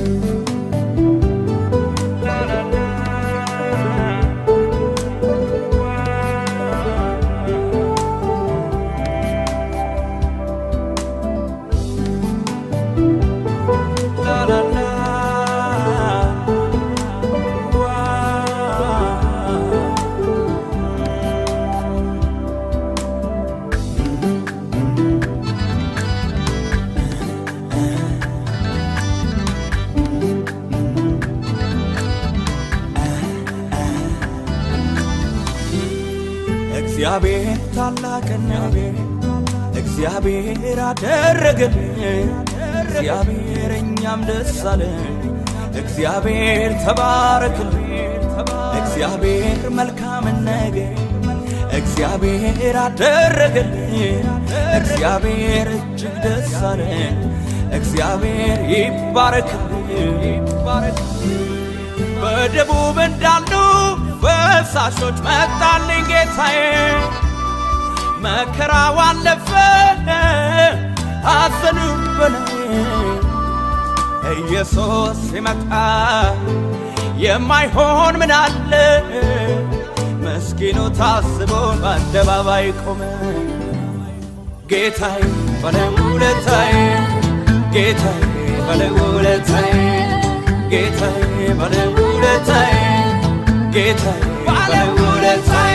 እግዚአብሔር ታላቅና እግዚአብሔር አደረገልን እግዚአብሔር እኛም ደስ አለን እግዚአብሔር ተባረክልን እግዚአብሔር መልካምን ነገር እግዚአብሔር አደረገልን እግዚአብሔር እጅግ ደስ አለን እግዚአብሔር ይባረክልን በደቡብ እንዳሉ ፈሳሾች መጣልኝ ጌታዬ መከራው አለፈ ሐዘኑ በላይ ኢየሱስ ሲመጣ የማይሆን ምን አለ መስኪኑ ታስቦ በአደባባይ ቆመ ጌታዬ ባለውለታዬ ጌታዬ ባለውለታዬ ጌታዬ ባለውለታዬ ጌታዬ ባለውለታዬ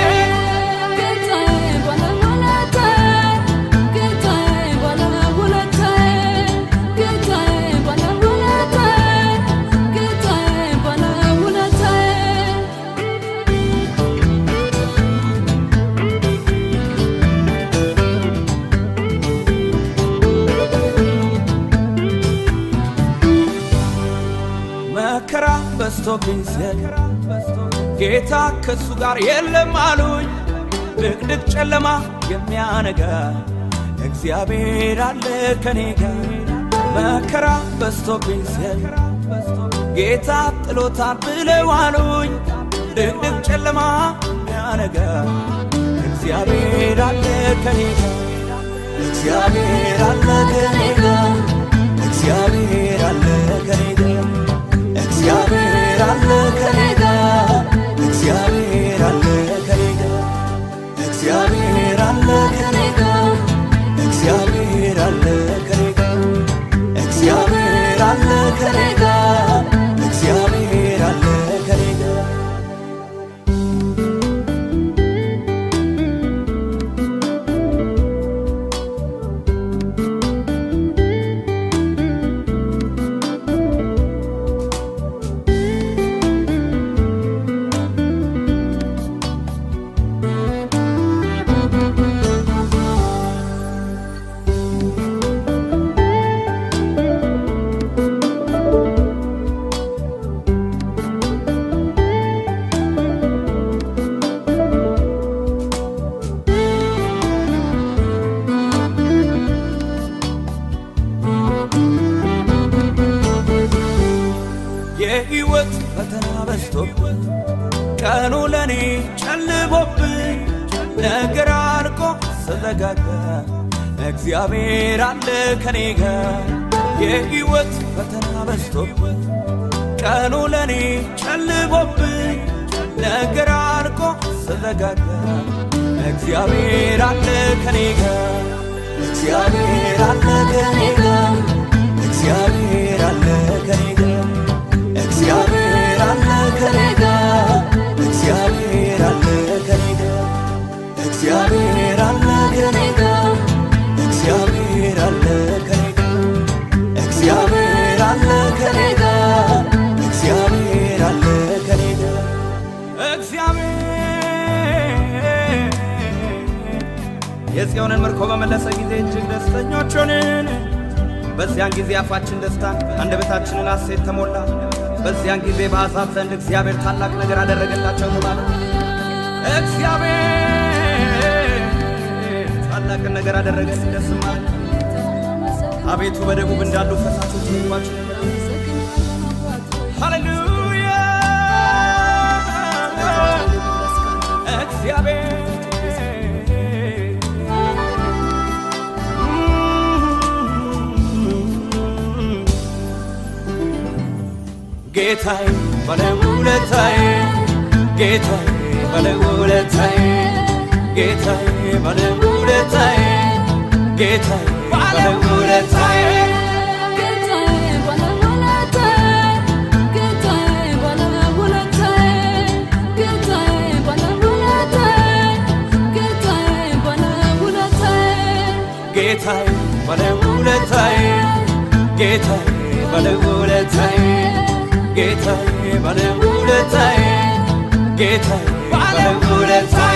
መከራ በስቶብኝ ሲል ጌታ ከሱ ጋር የለም አሉኝ። ድቅድቅ ጨለማ የሚያነጋ እግዚአብሔር አለ ከኔ ጋር። መከራ በስቶብኝ ሲል ጌታ ጥሎታል ብለው አሉኝ። ድቅድቅ ጨለማ የሚያነጋ እግዚአብሔር አለ ከኔ ጋር። እግዚአብሔር አለ ከኔ ጋር። እግዚአብሔር አለ ከኔ ጋር። እግዚአብሔር አለ ከኔ ጋር እግዚአብሔር አለ ከኔ ጋር እግዚአብሔር አለ ከኔ ጋር እግዚአብሔር አለ ከኔ ጋር እግዚአብሔር አለ ከኔ ጋር እግዚአብሔር አለ ከኔ ጋር የሕይወት ፈተና በዝቶብኝ ቀኑ ለኔ ጨልሞብኝ ነገር አልቆ ስዘጋጋ እግዚአብሔር አለ ከኔ ጋር የሕይወት ፈተና በዝቶብኝ ቀኑ ለኔ ጨልሞብኝ ነገር አልቆ ስዘጋጋ እግዚአብሔር አለ ከኔ ጋር እግዚአብሔር አለ ከኔ ጋር እግዚአብሔር አለ ከኔ ጋር እግዚአብሔር አለ ከኔ ጋር እግዚአብሔር አለ ከኔ ጋር እግዚአብሔር አለ ከኔ ጋር እግዚአብሔር አለ ከኔ ጋር እግዚአብሔር አለ ከኔ ጋር እግዚአብሔር አለ ከኔ ጋር እግዚአብሔር የጽዮንን ምርኮ በመለሰ ጊዜ እጅግ ደስተኞች ሆንን። በዚያን ጊዜ አፋችን ደስታ አንደበታችንን ሐሴት ተሞላ። በዚያን ጊዜ በአሕዛብ ዘንድ እግዚአብሔር ታላቅ ነገር አደረገላቸው ተባለ። እግዚአብሔር ታላቅን ነገር አደረገልን፣ ደስም አለን። አቤቱ በደቡብ እንዳሉ ፈሳሾች ምግባችን ሃሌሉያ እግዚአብሔር ጌታዬ ባለውለታዬ ጌታዬ ባለውለታዬ ጌታዬ ባለውለታዬ ጌታዬ ባለውለታዬ ጌታዬ ባለውለታዬ ጌታዬ ባለውለታዬ ጌታዬ ባለውለታዬ ጌታዬ ባለውለታዬ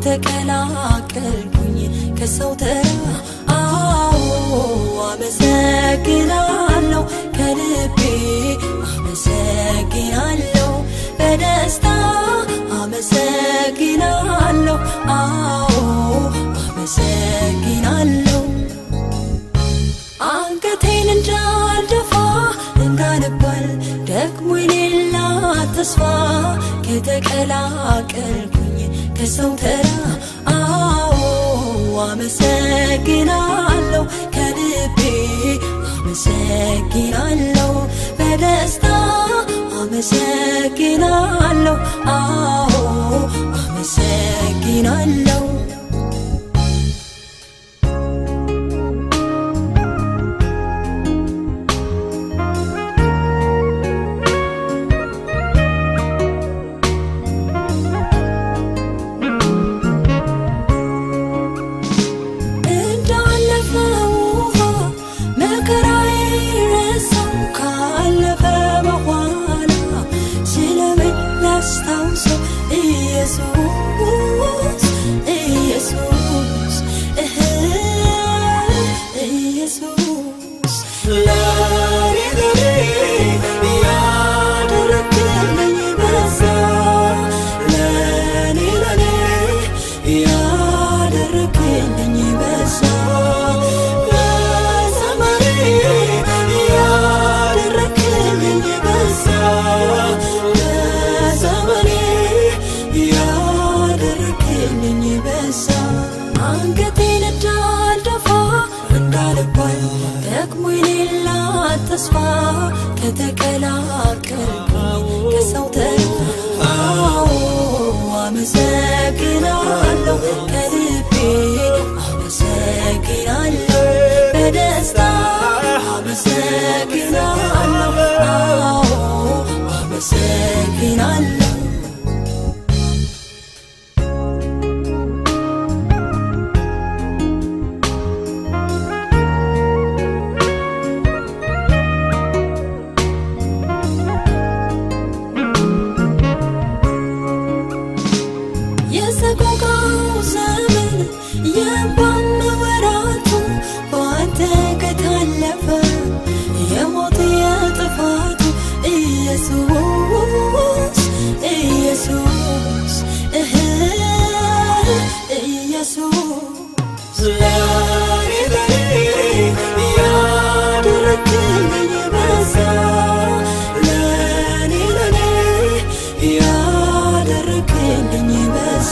ከተቀላቀልኩኝ ከሰው ተራ አዎ አመሰግናለሁ ከልቤ አመሰግናለሁ በደስታ አመሰግናለሁ አዎ አመሰግናለሁ አንገቴን እንዳልደፋ እንዳልባል ደግሞ የሌላ ተስፋ ከተቀላቀልኩኝ ከሰው ተራ አዎ አመሰግናለሁ ከልቤ አመሰግናለሁ በደስታ አመሰግናለሁ አዎ አመሰግናለሁ እንዳለፈው ውሃ መከራዬ ረሳው ካለፈ በኋላ ስለምን ላስታውሰው ኢየሱስ ኢየሱስ እህ ኢየሱስ ለኔ ለኔ ያደረግልኝ በዛ ለኔ ለኔ ያደረግልኝ በዛ ለዘመኔ ያደረግልኝ በዛ ለዘመኔ ያደረግልኝ በዛ አንገቴን እንዳልደፋ እንዳልባል ደግሞ የሌላ ተስፋ ከተቀላቀልኩኝ ከሰው ተራ አዎ አመሰግናለሁ ከልቤ አመሰግናለሁ በደስታ አመሰግናለሁ አዎ አመሰግናለሁ የሰቆቃው ዘመን የእንባም ወራቱ በአንተ ከታለፈ የሞት የጥፋቱ ኢየሱስ ኢየሱስ እህ ኢየሱስ ለኔ ለኔ ያደረግልኝ በዛ ለኔ ለኔ ያደረግልኝ በዛ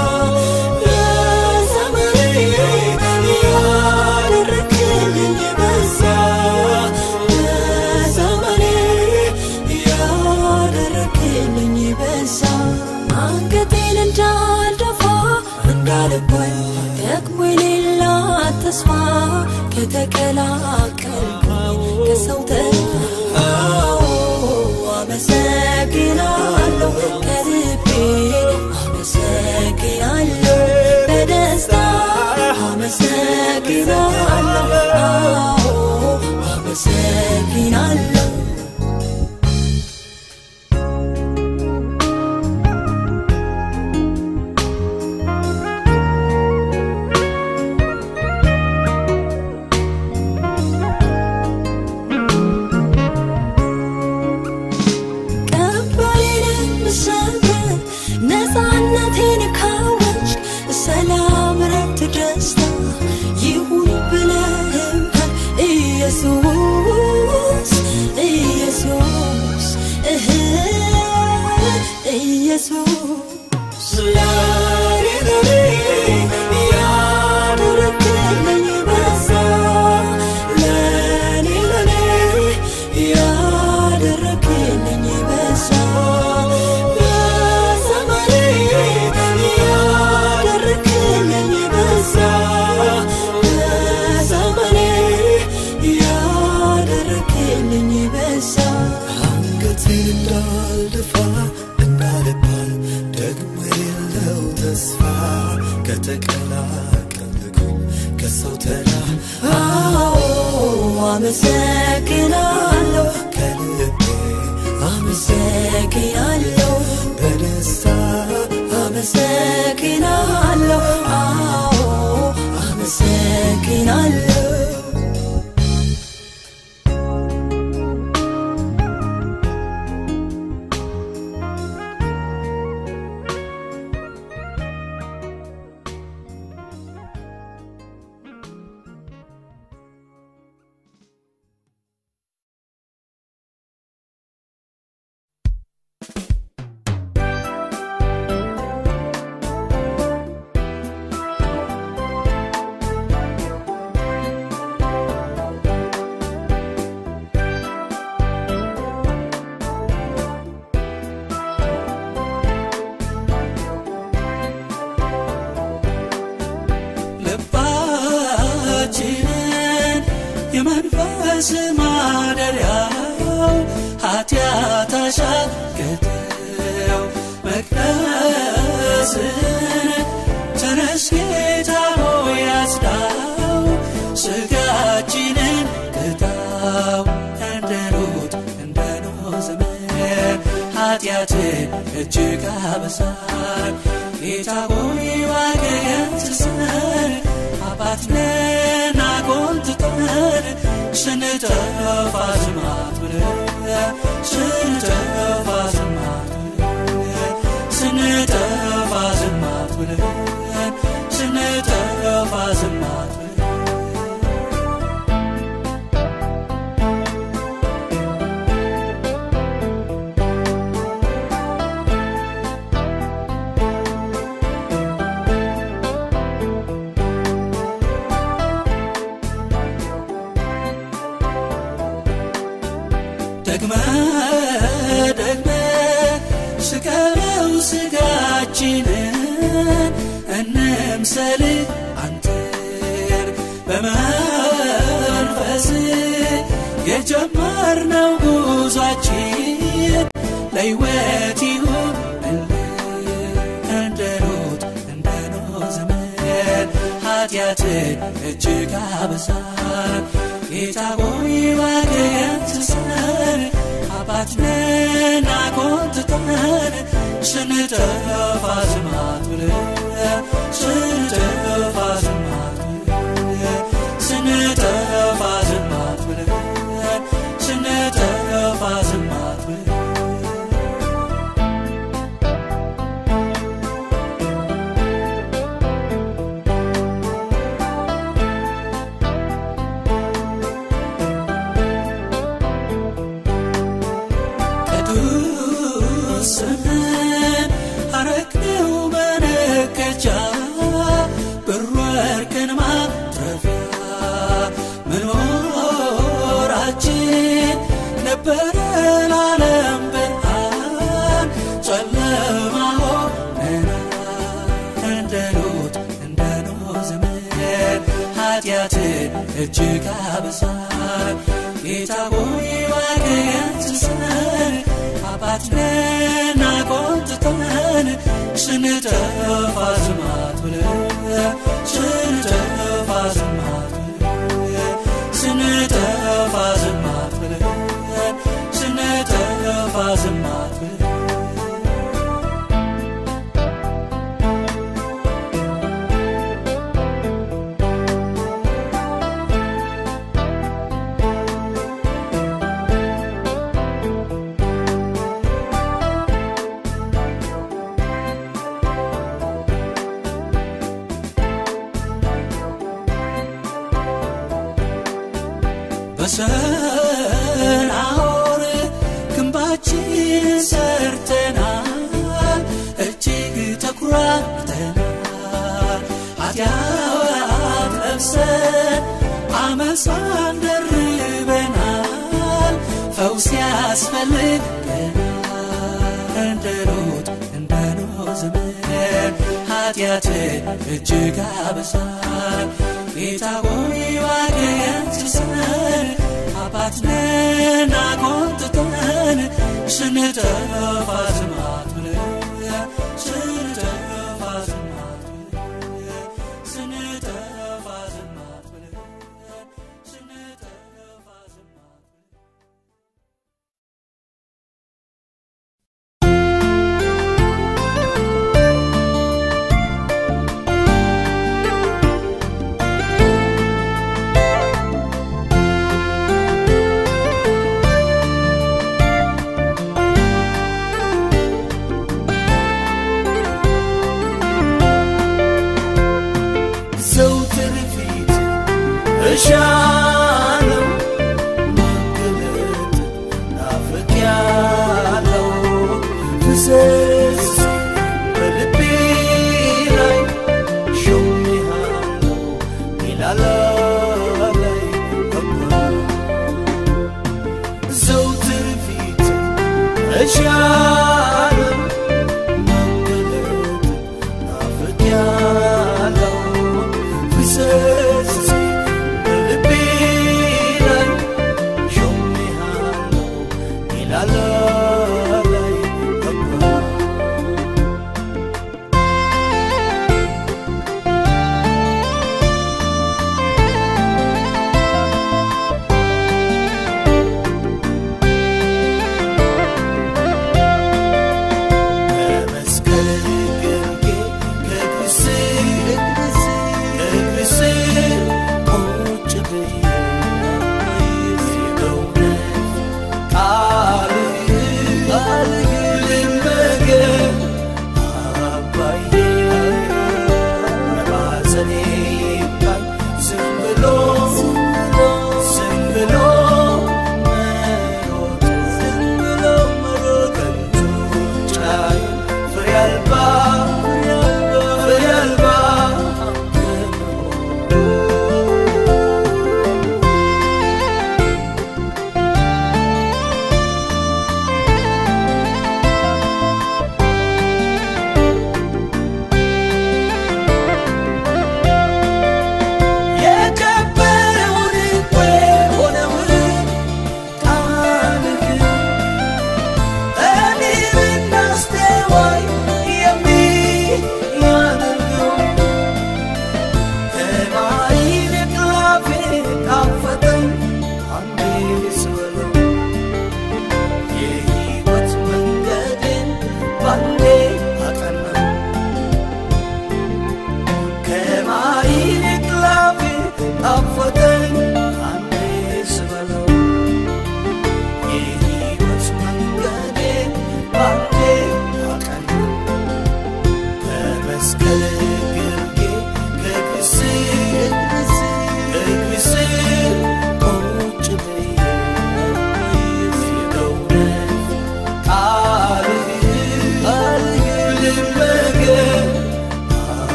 ለዘመኔ ያደረግልኝ በዛ ለዘመኔ ያደረግልኝ በዛ አንገቴን እንዳልደፋ እንዳልባል ደግሞ የሌላ ተስፋ ከተቀላቀልኩኝ ከሰው ተራ አዎ አመሰግናለሁ ከልቤ አመሰግናለሁ በደስታ አመሰግናለሁ አዎ አመሰግናለሁ ቀንበሬንም ሰብረህ ነፃነቴን ካወጅ ሰላም፣ ረፍት፣ ደስታ ይሁን ብለህኛል ኢየሱስ ኢየሱስ እህ ኢየሱስ ለኔ ለኔ ያደረግልኝ በዛ ለኔ ለኔ ያደረግልኝ በዛ ለዘመኔ ያደረግልኝ በዛ ለዘመኔ ያደረግልኝ በዛ አንገቴን እንዳልደፋ እንዳልባል ደግሞ የሌለው ተስፋ ከተቀላቀልኩኝ ከሰው ተራ አዎ አመሰግናለሁ ከልቤ አመሰግናለሁ በደስታ አመሰግናለሁ አዎ አመሰግናለሁ ልባችንን የመንፈስ ማደሪያው ኃጢአት አሻገተው መቅደስን ተነስ ጌታ ሆይ አጽዳው ስጋችንን ቅጣው እንደ ሎጥ እንደ ኖህ ዘመን ኃጢአትን እጅግ አበሳል ጌታ ሆይ ዋገን ትሰን አባትነን አቆንጥጠን ስንጠፋ ዝማት ብለን ስንጠፋ ዝማት ብለን ስንጠፋ ዝማት ብለን ስንጠፋ ዝማት ብለን ደግመ ደግመ ስቀለው ስጋችንን እንምሰል አንተን በመንፈስ የጀመርነው ጉዟችን ለሕይወት ይሁን እንደ ሎጥ እንደ ኖህ ዘመን ኃጢአትን እጅግ አበሳን ጌታ ሆይ ዋገን ትሰን አባትነን አቆንጥጠን ስንጠፋ ዝማት ብለን ስንጠፋ ዝማት ብለን ስንጠፋ ዝማት ብለን ስንጠፋ ዝማት ብለን ቅዱስ ስምህን አረግነው መነገጃ ብር ወርቅን ማትረፊያ መኖራችን ነበረ ለዓለም ብርሃን ጨለማ ሆነናል እንደ ሎጥ እንደ ኖህ ዘመን ኃጢአትን እጅግ አበሳል ጌታ ሆይ ዋገን ትሰን አባትነን አቆንጥጠን ስንጠፋ ዝማት ብለን ስንጠፋ ዝማት ብለን ስንጠፋ ዝማት ብለን ስንጠፋ ዝማት ብለን በሰናዖር ግንባችን ሰርተናል እጅግ ተኩራርተናል ኃጢአት ለብሰን አመፃን ደርበናል ፈውስ ያስፈልገናል እንደ ሎጥ እንደ ኖህ ዘመን ኃጢአትን እጅግ አበሳል ጌታ ሆይ ዋገን ትሰን አባትነን አቆንጥጠን ስንጠፋ ዝማት ብለን ስንጠፋ ዝማት ብለን ስንጠፋ ዝማት ብለን ስንጠፋ ዝማት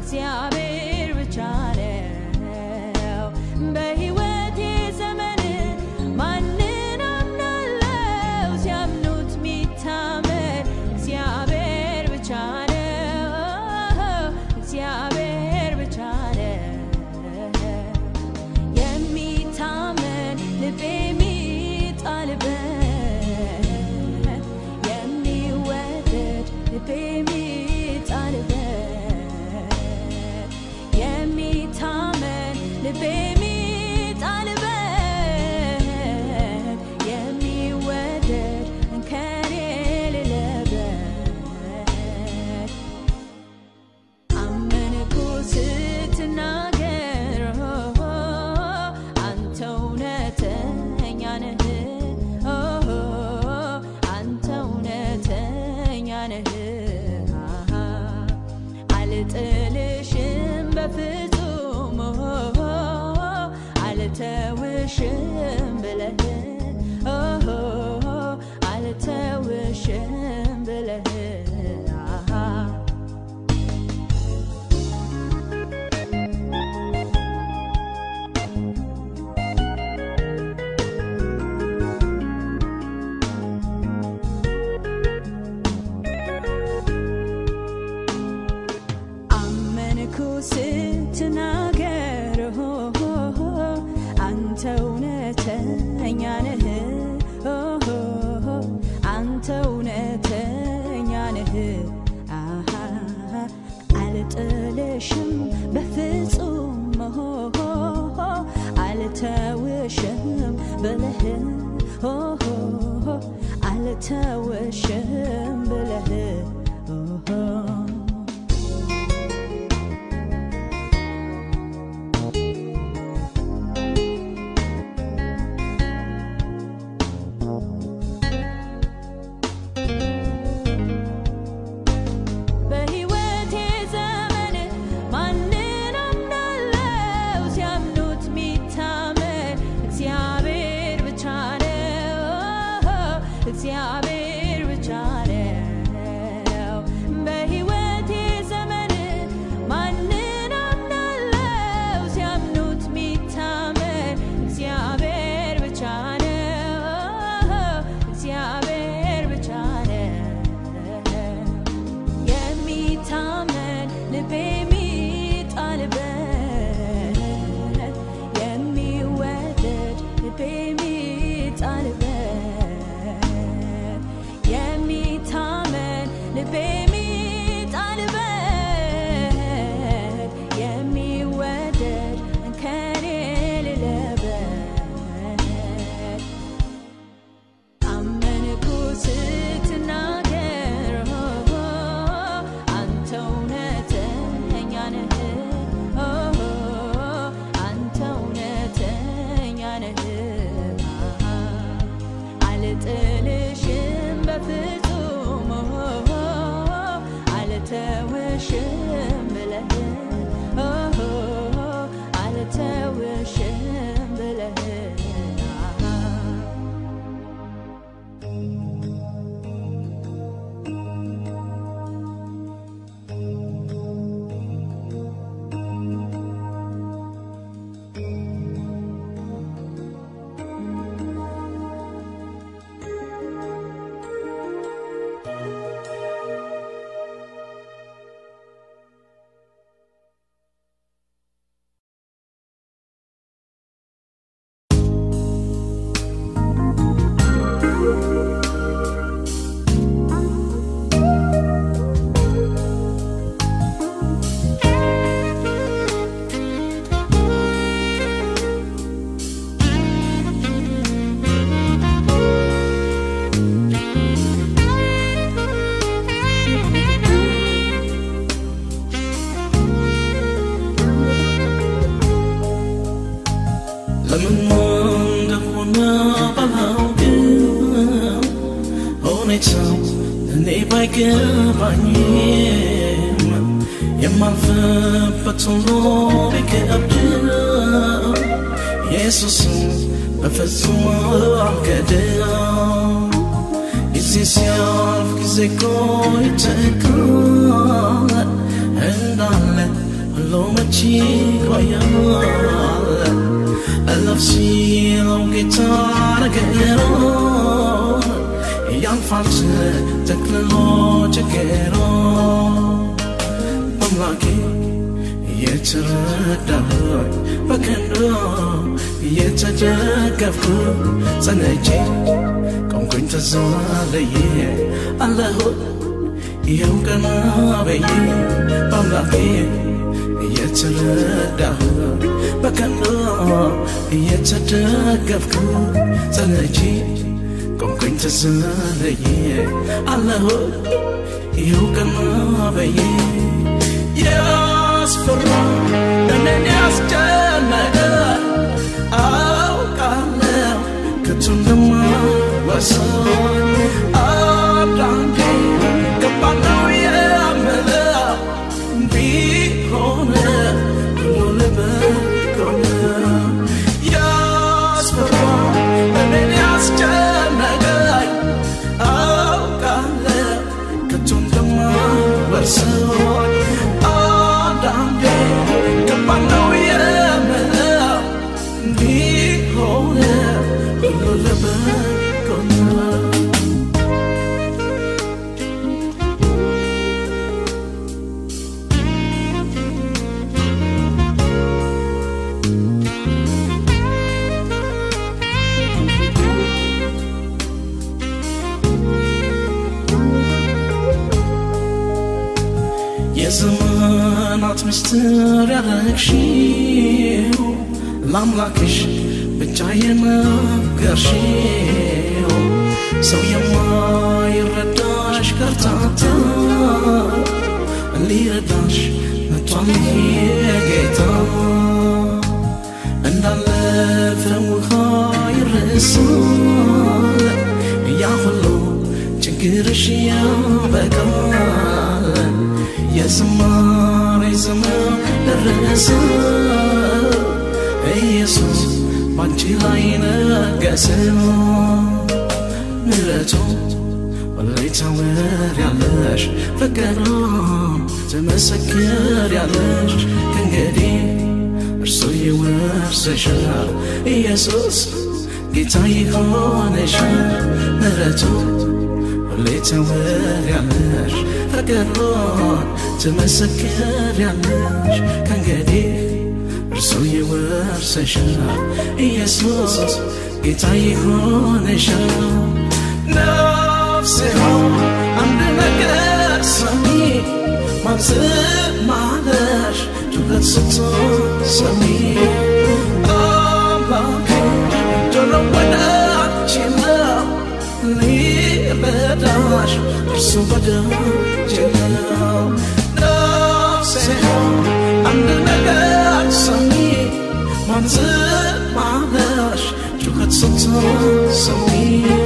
እግዚአብሔር ብቻ ነው። በሕይወቴ ዘመን ማንን አምናለው? ሲያምኑት ሚታመን እግዚአብሔር ብቻ ነው። እግዚአብሔር ብቻ ነው። የሚታመን ልቤ የሚጣልበት የሚወደድ ልቤ የሚጣልበት የሚታመን ልቤ የሚጣልበት የሚወደድ እንከን የሌለበት አመንኩ ስትናገር አንተ እውነተኛ ነህ አንተ እውነተኛ ነህ አልጥልሽም በፍጹም አልተውሽም ብለህ አልተውሽም ብለህ አመንኩ ስትናገር አንተ እውነተኛ ነህ አንተ እውነተኛ ነህ አሃ አልጥልሽም በፍጹም አልተውሽም ብለህ አልተውሽም ብለህ በሕይወቴ ዘመን ማንን አምናለው? ሲያምኑት ሚታመን እግዚአብሔር ብቻ ነው። እግዚአብሔር ብቻ ነው። በሕይወቴ ዘመን ማንን አምናለው? ሲያምኑት ሚታመን እግዚአብሔር ብቻ ነው። እግዚአብሔር ብቻ ነው። የሚታመን ልቤ የሚጣልበት የሚወደድ ልቤ የሚጣልበት የሚታመን ልቤ የሚጣልበት የሚወደድ እንከን የሌለበት አመንኩ ስትናገር አንተ እውነተኛ ነህ አንተ እውነተኛ ነህ አልጥልሽም በፍጹም አልተውሽም ብለህ አልተውሽም ብለህ ለምን እንደሆነ ባላውቅም ሁኔታው እኔ ባይገባኝም የማልፍበት ሁሉ ቢከብድም ኢየሱስን በፍጹም አልክድም ጊዜ ሲያልፍ ጊዜ እኮ ይተካል እንዳለ ብሎ መቼ ቆያለ እለፍ ሲለው ጌታ ነገሮ ያልፋል ተክልሎ ችግሮ አምላኬ የተረዳኸኝ በቀንዶ የተደገፍኩ ጸነቼ ቆምኩኝ ተዛለየ አለሁ ይኸው ቀና በየ በአምላኬ የተረዳኸኝ በቀንዶ የተደገፍኩ ጸነቼ ቆምኩኝ ተዛለየ አለሁ ይኸው ቀና በየ ያስፈራ እኔን ያስጨነቀ አውቃለሁ ከቶ እንደማይወሰን አንዳንዴ ገባለው የምለው ቢሆን ሁሉ ለበጎ ነው። ያስፈራ እኔን ያስጨነቀኝ አውቃለሁ ከቶ እንደማይወሰን አንዳንዴ ገባለው የምለው ቢሆን ሁሉ ለበጎ ነው። የዘመናት ምስጢር ያረግሽው ለአምላክሽ ብቻ የነገርሽው ሰው የማይረዳሽ ከርታታ ሊረዳሽ መጥቷል ይሄ ጌታ እንዳለፈ ውሃ ይረሳል ያ ሁሉ ችግርሽ ያበቃል የዝማሬ ዘመን ደረሰ ኢየሱስ ባንቺ ላይ ነገሰ ምሕረቱ ሁሌ ታወሪያለሽ ፍቅሩ ትመሰክሪያለሽ ከእንግዲህ እርሱ ይወርስሻል ኢየሱስ ጌታ ይሆንሻል ምሕረቱ ሁሌ ታወሪያለሽ ፍቅሩን ትመሰክሪያለሽ ከእንግዲህ እርሱ ይወርስሻል ኢየሱስ ጌታ ይሆንሻል ነፍሴ ሆይ አንድ ነገር ሰሚ ማትማለሽ ጩኸት ስትሰሚ አምላኬ ጆሮ ወደ አንቺ ነው ሊረዳሽ እርሱ በደጅ ነው ነፍሴ ሆይ አንድ ነገር ሰሚ ማትማለሽ ጩኸት ስትሰሚ